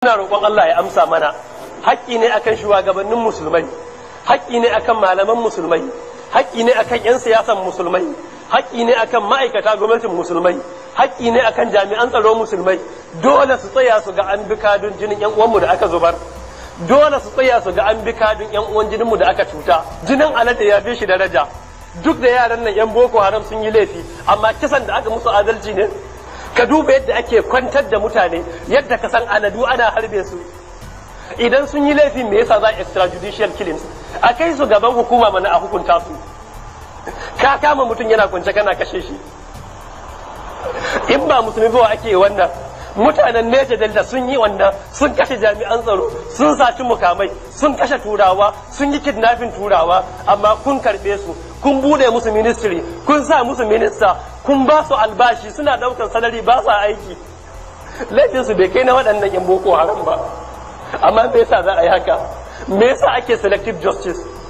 Muna roƙon Allah ya amsa mana haƙƙi ne akan shugabannin musulmai haƙƙi ne akan malaman musulmai haƙƙi ne akan 'yan siyasan musulmai haƙƙi ne akan ma'aikata gwamnatin musulmai haƙƙi ne akan jami'an tsaro musulmai dole su tsaya su ga an bi kadun jinin 'yan uwanmu da aka zubar dole su tsaya su ga an bi kadun 'yan uwan jininmu da aka cuta jinin alade ya fi shi daraja duk da yaran nan 'yan boko haram sun yi laifi amma kisan da aka musu adalci ne ka duba yadda ake kwantar da mutane yadda ka san aladu ana harbe su idan sun yi laifi me yasa za a extrajudicial killings a kai su gaban hukuma mana a hukunta su ka kama mutum yana kwance kana kashe shi in ba musulmi ba ake wannan mutanen neja delta sun yi wannan sun kashe jami'an tsaro sun saci mukamai sun kashe turawa sun yi kidnafin turawa amma kun karbe su kun bude musu ministry kun sa musu minista kun ba su albashi suna daukan salari ba sa aiki laifin su bai kai na waɗannan yan boko haram ba amma me yasa za a yi haka me yasa ake selective justice